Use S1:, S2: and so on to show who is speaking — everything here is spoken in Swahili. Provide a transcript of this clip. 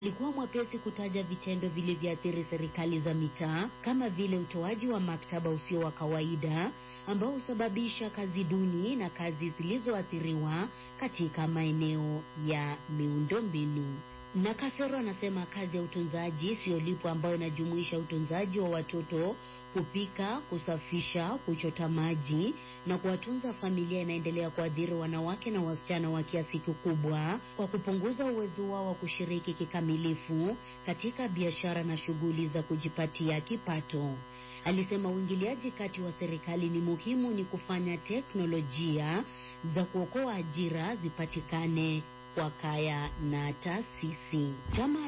S1: alikuwa mwepesi kutaja vitendo vilivyoathiri serikali za mitaa kama vile utoaji wa maktaba usio wa kawaida ambao husababisha kazi duni na kazi zilizoathiriwa katika maeneo ya miundombinu. Na Kafero anasema kazi ya utunzaji isiyolipwa ambayo inajumuisha utunzaji wa watoto, kupika, kusafisha, kuchota maji na kuwatunza familia inaendelea kuathiri wanawake na wasichana wa kiasi kikubwa kwa kupunguza uwezo wao wa kushiriki kikamilifu katika biashara na shughuli za kujipatia kipato. Alisema uingiliaji kati wa serikali ni muhimu, ni kufanya teknolojia za kuokoa ajira zipatikane kwa kaya na taasisi. Chama